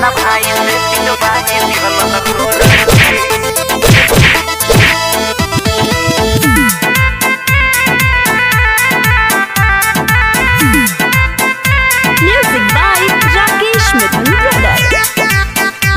अपना भाई से पिटवा के दिहल गोरखी Music by Rakesh Mithun Brothers.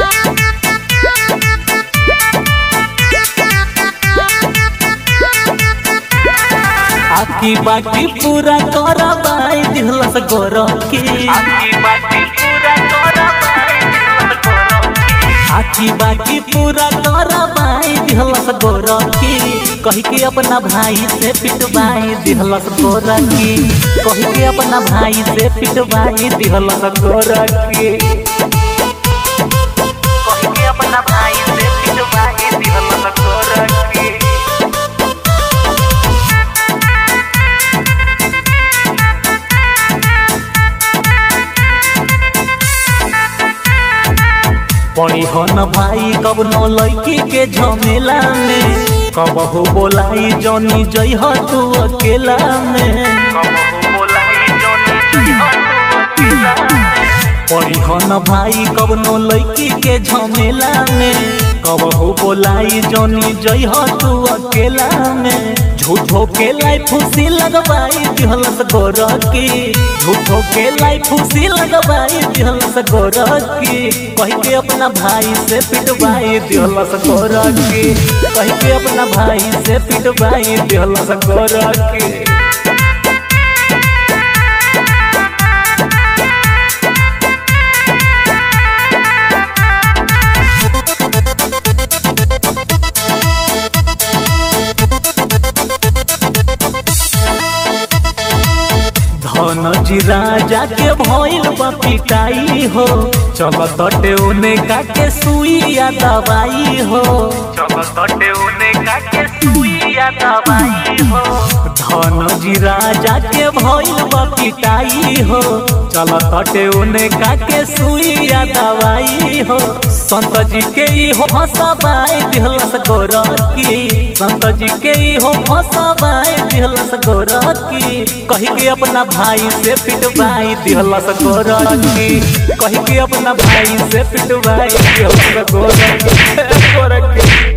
आकी बाकी पूरा करबाई दिहलस गोरखी आपकी बाती पूरा करवाई दिहल गोरखी आकी बाकी पूरा करबाई दिहलस गोरखी कही के अपना भाई से पिटवाई दिहलस गोरखी कही के अपना भाई से पिटवाई दिहलस गोरखी कही के अपना भाई से पिटवा के दिहल गोरखी पड़ी हो न भाई कब न लड़की के झमेला में कबहू बोलाई जनी जई हो तू अकेला में कबहू बोलाई जोनी जइहा तू अकेला पड़ी हो न भाई कब न लड़की के झमेला में कबहू बोलाई जनी जई हो तू अकेला में झूठो के लाई फूसी लगवाई दिहलस गोरकी झूठो के लाई फूसी लगवाई दिहलस गोरकी कही के अपना भाई से पिटवाई दिहलस गोरकी कही के अपना भाई से पिटवाई दिहलस गोरकी धन जी राजा के भइल बा पिटाई हो चल तटे उने काके सुइया दवाई हो चल तटे उने का के सुइया दवाई हो धन जी राजा के भइल बा पिटाई हो चल तटे उने काके सुइया दवाई हो संत जी के ई हो हसबाई दिहलस गोरकी संत जी के ई हो हसबाई दिहलस गोरकी कही के अपना भाई से पिटवाई दिहलस गोरकी कही के अपना भाई से पिटवाई दिहलस गोरकी गोरकी